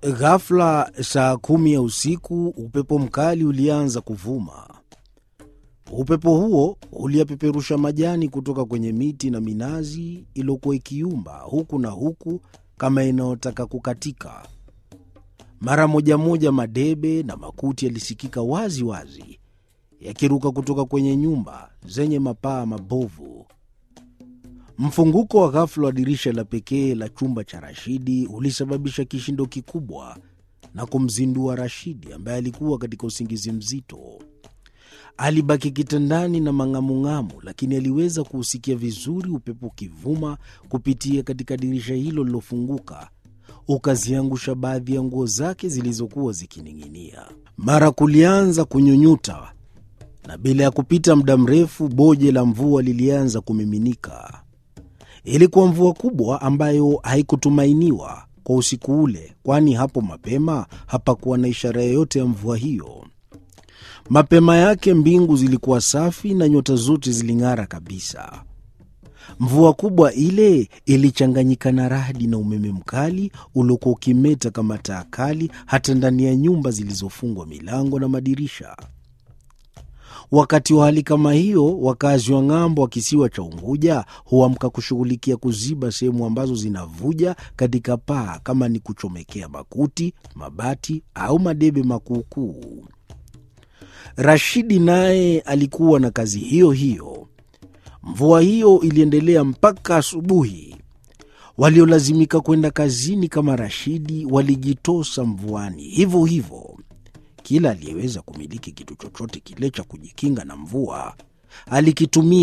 Ghafla saa kumi ya usiku, upepo mkali ulianza kuvuma. Upepo huo uliyapeperusha majani kutoka kwenye miti na minazi iliyokuwa ikiumba huku na huku kama inayotaka kukatika. Mara moja moja madebe na makuti yalisikika wazi wazi yakiruka kutoka kwenye nyumba zenye mapaa mabovu. Mfunguko wa ghafula wa dirisha la pekee la chumba cha Rashidi ulisababisha kishindo kikubwa na kumzindua Rashidi ambaye alikuwa katika usingizi mzito. Alibaki kitandani na mang'amung'amu, lakini aliweza kuusikia vizuri upepo ukivuma kupitia katika dirisha hilo lilofunguka, ukaziangusha baadhi ya nguo zake zilizokuwa zikining'inia. Mara kulianza kunyunyuta, na bila ya kupita muda mrefu boje la mvua lilianza kumiminika. Ilikuwa mvua kubwa ambayo haikutumainiwa kwa usiku ule, kwani hapo mapema hapakuwa na ishara yoyote ya mvua hiyo. Mapema yake mbingu zilikuwa safi na nyota zote ziling'ara kabisa. Mvua kubwa ile ilichanganyika na radi na umeme mkali uliokuwa ukimeta kama taa kali hata ndani ya nyumba zilizofungwa milango na madirisha. Wakati wa hali kama hiyo, wakazi wa ng'ambo wa kisiwa cha Unguja huamka kushughulikia kuziba sehemu ambazo zinavuja katika paa, kama ni kuchomekea makuti, mabati au madebe makuukuu. Rashidi naye alikuwa na kazi hiyo hiyo. Mvua hiyo iliendelea mpaka asubuhi. Waliolazimika kwenda kazini kama Rashidi walijitosa mvuani hivyo hivyo. Kila aliyeweza kumiliki kitu chochote kile cha kujikinga na mvua alikitumia.